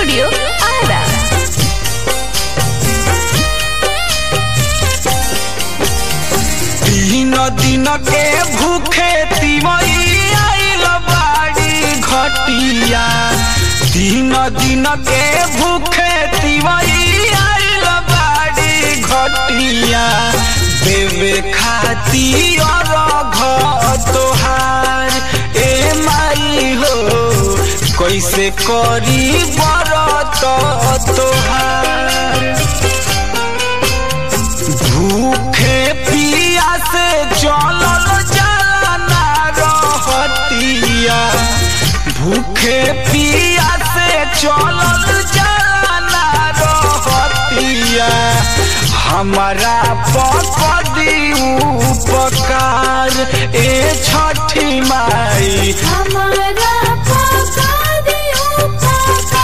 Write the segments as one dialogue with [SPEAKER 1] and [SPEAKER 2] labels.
[SPEAKER 1] Studio Ara.
[SPEAKER 2] तीन दिन के भूखे तिमई आइल बाड़ी घटिया तीन दिन के भूखे तिमई आइल बाड़ी घटिया देवे खाती और तोहार ए माई हो कैसे करी बरत तोहार भूखे पिया से चलल जाना रहतिया भूखे पिया से चलल जाना रहतिया हमारा पकड़ी उपकार ए छठी माई
[SPEAKER 1] हमारा पका दियो पका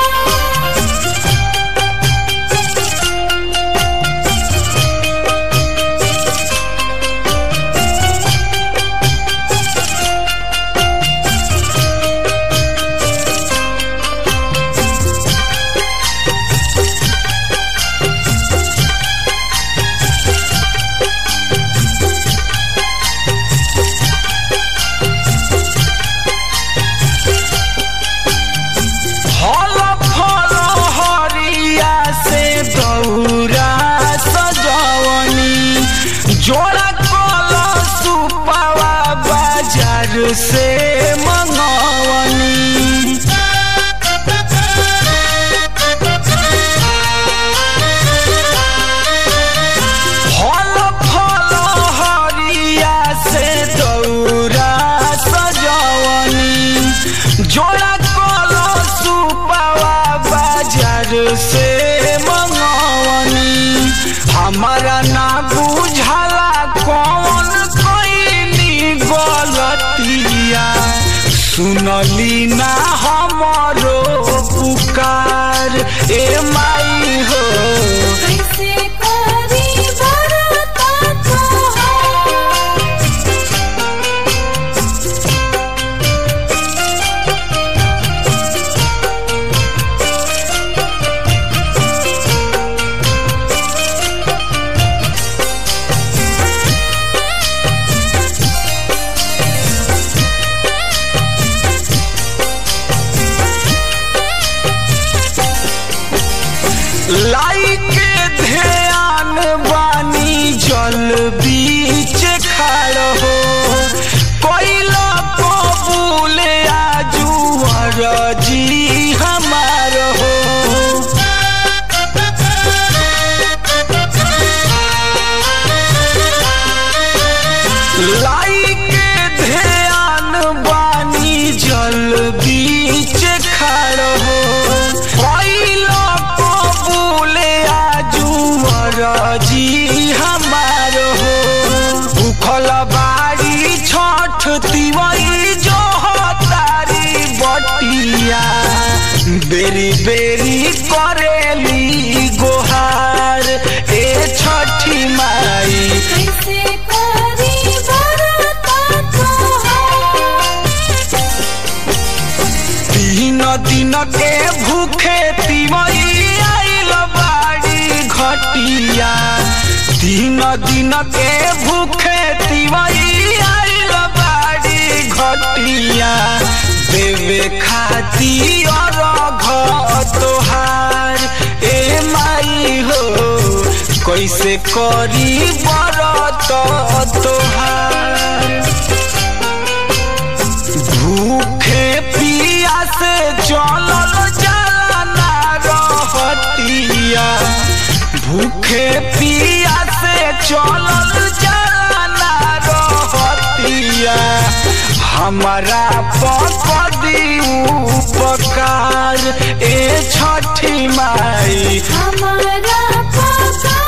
[SPEAKER 2] फल फल हरिया से दौरा सजवनी जोड़ा कल सुपावा बाजार से मंगवनी फल फल हरिया से दौरा सजवनी जोड़ा कल सुपावा बाजार से मंगवनी हमारा ना बुझाला कौन कैनी गलतिया सुनली ना हमरो पुकार ए माई हो
[SPEAKER 1] कैसे करी बरता तोहार
[SPEAKER 2] लाई के ध्यान बानी जल बीच खाड़ हो कोइला कबूल आजुअर जी हमार हो लाई के ध्यान बानी जल बीच खाड़ हो कोइला कबूल आजुअर जी हमार हो भूखल बाड़ी छठ तिवई जो तारी बटिया बेरी बेरी करेली गोहार ए छठी माई
[SPEAKER 1] कैसे करी बरता तोहार
[SPEAKER 2] तीन दिन के भूखे तिमई आइल बाड़ी घटिया तीन दिन के भूखे तिमई आइल बाड़ी घटिया देवे खाती और तोहार ए माई हो कैसे करी बरत तोहार भूखे पिया से चलल जाना रहतिया भूखे पिया से चलल जाना रहतिया हमारा पकड़ी उपकार ए छठी माई
[SPEAKER 1] हमारा पका